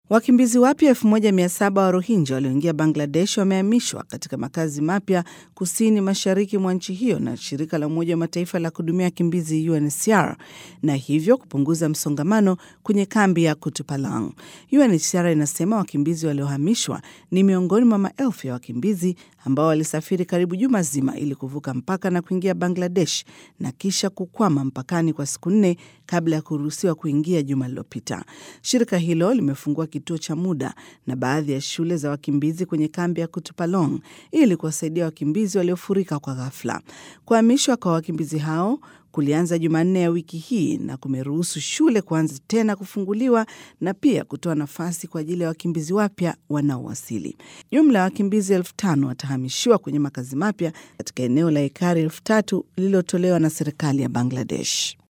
Wakimbizi wapya 1700 wa Rohingya walioingia Bangladesh wamehamishwa katika makazi mapya kusini mashariki mwa nchi hiyo na shirika la Umoja wa Mataifa la kuhudumia wakimbizi UNHCR na hivyo kupunguza msongamano kwenye kambi ya Kutupalang. UNHCR inasema wakimbizi waliohamishwa ni miongoni mwa maelfu ya wakimbizi ambao walisafiri karibu juma zima ili kuvuka mpaka na kuingia Bangladesh na kisha kukwama mpakani kwa siku nne kabla ya kuruhusiwa kuingia juma lililopita. Shirika hilo limefungua kituo cha muda na baadhi ya shule za wakimbizi kwenye kambi ya Kutupalong ili kuwasaidia wakimbizi waliofurika kwa ghafla. Kuhamishwa kwa wakimbizi hao kulianza Jumanne ya wiki hii na kumeruhusu shule kuanza tena kufunguliwa na pia kutoa nafasi kwa ajili ya wakimbizi wapya wanaowasili. Jumla ya wakimbizi elfu tano watahamishiwa kwenye makazi mapya katika eneo la ekari elfu tatu lililotolewa na serikali ya Bangladesh.